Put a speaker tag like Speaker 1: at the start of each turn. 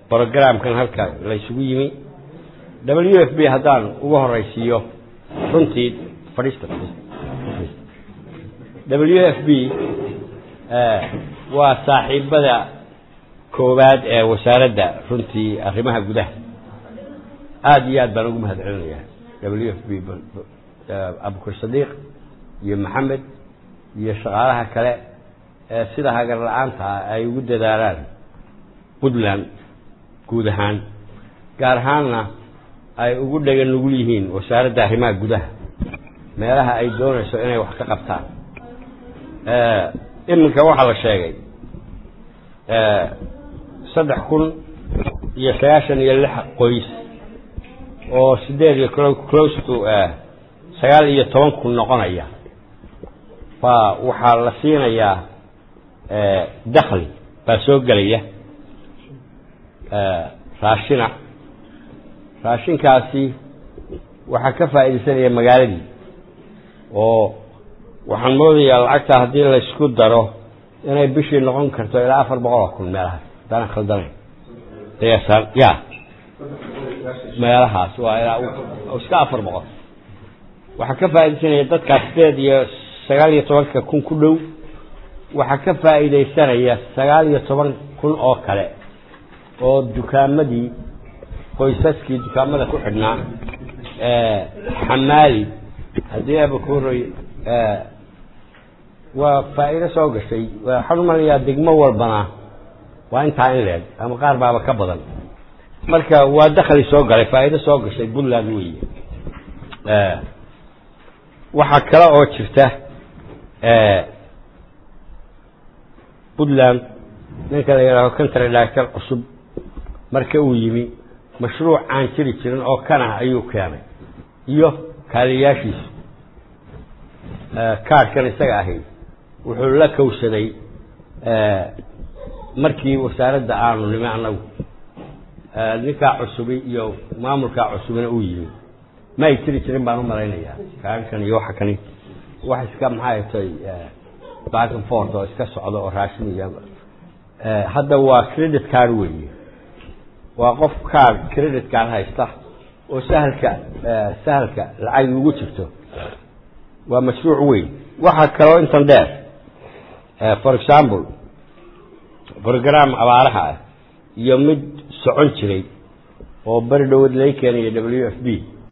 Speaker 1: brogramkan halka laysugu yimi w f b haddaan uga horeysiiyo runtii fadhiista w f b waa saaxiibada koowaad ee wasaaradda runtii arrimaha gudaha aada iyo aad baan ugu mahad celinayaa w f b abukar sadiiq iyo maxamed iyo shaqaalaha kale ee sida hagar la-aanta ah ay ugu dadaalaan puntland guud ahaan gaar ahaanna ay ugu dhega nugul yihiin wasaaradda arrimaha gudaha meelaha ay doonayso inay wax ka qabtaan iminka waxaa la sheegay saddex kun iyo sagaashan iyo lix qoys oo sideed iyo close to sagaal iyo toban kun noqonaya baa waxaa la siinayaa dakli baa soo gelaya raashina raashinkaasi waxaa ka faa'iidaysanaya magaaladii oo waxaan moodayaa lacagta haddii laysku daro inay bishii noqon karto ilaa afar boqol oo kun meelahaas haddaanan khaldanayn qiyaasaan ya meelahaas waa ilaa iska afar boqol waxaa ka faa'iidaysanaya dadkaas sideed iyo sagaal iyo tobanka kun ku dhow waxaa ka faa'iidaysanaya sagaal iyo toban kun oo kale oo dukaamadii qoysaskii dukaamada ku xidhnaa xamaali haddii abakuroy waa faa'iido soo gashay waxaan umalayaa degmo walbana waa intaa in leeg ama qaar baaba ka badan marka waa dakli soo galay faa'iido soo gashay puntland weeye waxaa kale oo jirta puntland ninka la yidhaaho country director cusub marka uu yimi mashruuc aan jiri jirin oo kanah ayuu keenay iyo kaaliyaashiisu kaadhkan isaga ahi wuxuu la kowsaday markii wasaaradda aanu nimi annagu ninkaa cusubi iyo maamulkaa cusubina uu yimi ma ay jiri jirin baan u malaynayaa kaadhkan iyo waxa kani wax iska maxay tay back and forth oo iska socdo oo raashin iyo hadda waa credit card weeye waa qof card credit card haysta oo sahalka sahalka lacag ugu jirto waa mashruuc weyn waxaa kaloo intan dheer for example program abaaraha ah iyo mid socon jiray oo beri dhowad laga keenaya w f b